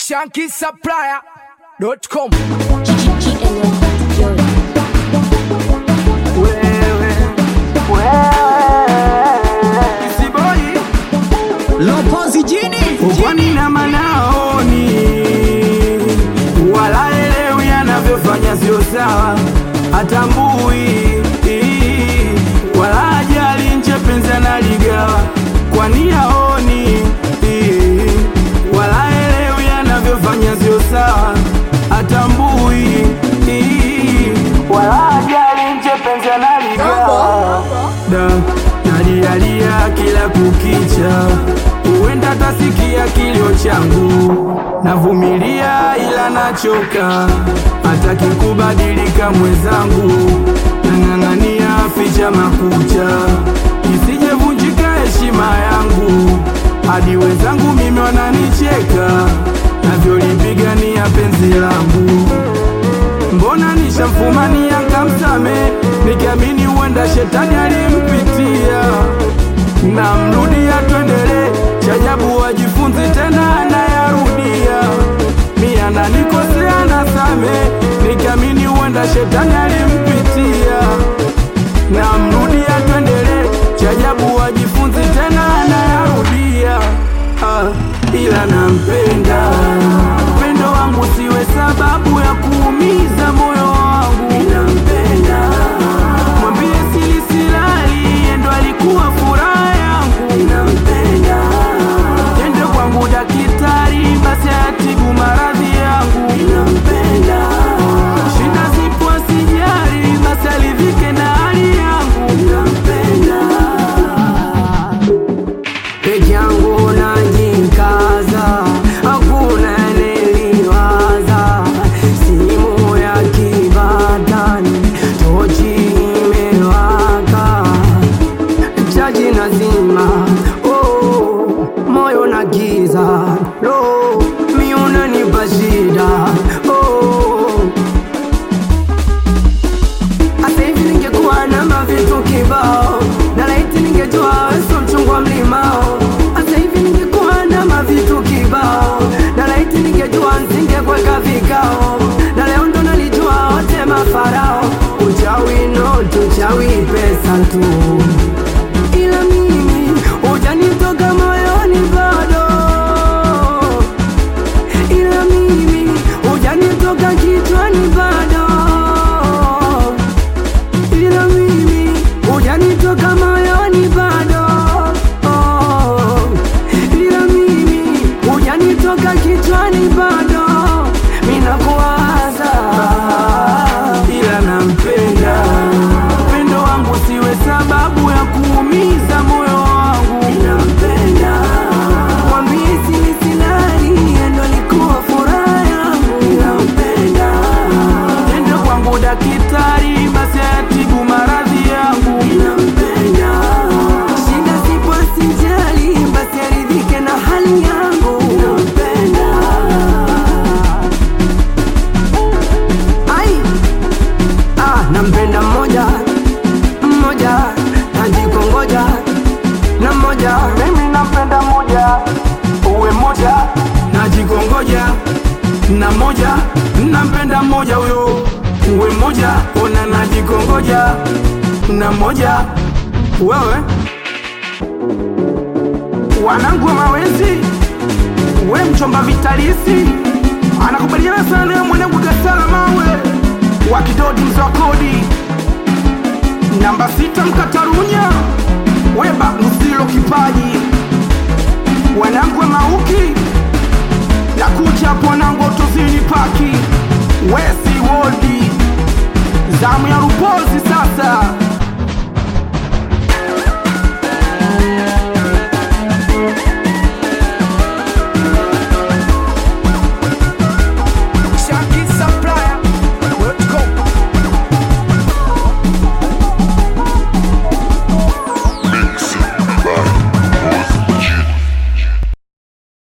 shankisupplier.com Kisiboi Lopozi jini ukwani na manaoni wala elewi anavyofanya sio sawa, hatambui wala ajali nche penzi analigawa, kwani aoni wala elewi anavyofanya sio sawa, hatambui wala ajali nche penzi analigawa da nalialia kila kukicha, huenda tasikia kilio changu, navumilia ila nachoka, hataki kubadilika mwenzangu, nang'ang'ania ficha makucha, isijevunjika heshima yangu, hadi wenzangu mimi wananicheka, navyolipigania penzi langu mbona nishamfumania nkamsame nikiamini huenda shetani alimpitia namrudia twendele chajabu wajifunzi tena anayarudia mi ananikosea nasame nikiamini huenda shetani alimpitia namrudia twendele chajabu wajifunzi tena anayarudia ah, ila nampenda upendo wangu siwe sababu ya kuumiza moyo wangu nampenda mwambie silisilali endo alikuwa furaha yangu nampenda ende kwangu dakitari basi atibu maradhi yangu nampenda shida zipo asijari basi alivike na hali yangu nampenda peke yangu najikaza, hakuna niliwaza. Simu ya kibatani, tochi imewaka, chaji nazima, oh, moyo na giza, lo, mi unanipa shida, oh, Hata hivi ningekuwa na mavitu kibao, na laiti ningejua weso mchungwa mlimao. Hata hivi ningekuwa na mavitu kibao, na laiti ningejua nisingekweka vikao, na leo ndo nalijua wote mafarao. Uchawi not uchawi pesa tu, ila mimi hujanitoka moyoni bado ila mimi hujanitoka kichwani bado, ila mimi hujanitoka moyoni bado, oh, ila mimi hujanitoka kichwani bado, minakuwaza ila nampenda, upendo wangu siwe sababu ya kuumiza moyo wangu, nampenda mwambie silisilali endo alikuwa furaha yangu, nampenda ende kwangu dakitari basi atibu maradhi yangu, nampenda shida zipo asijali basi aridhike na hali yangu, nampenda ai ah, nampenda mmoja mmoja najikongoja na mmoja mimi nampenda moja uwe moja najikongoja na moja nampenda moja huyo uwe moja ona najikongoja na moja wewe wanangu wa mawenzi we mchomba vitalisi anakubaliana sana na mwanangu gasala mawe wa kidodi mzee wa kodi namba sita mkatarunya weba msilo kipaji wanangu wa mauki na kucha hapo wanangu wa utozini paki wesi wodi zamu ya rupozi sasa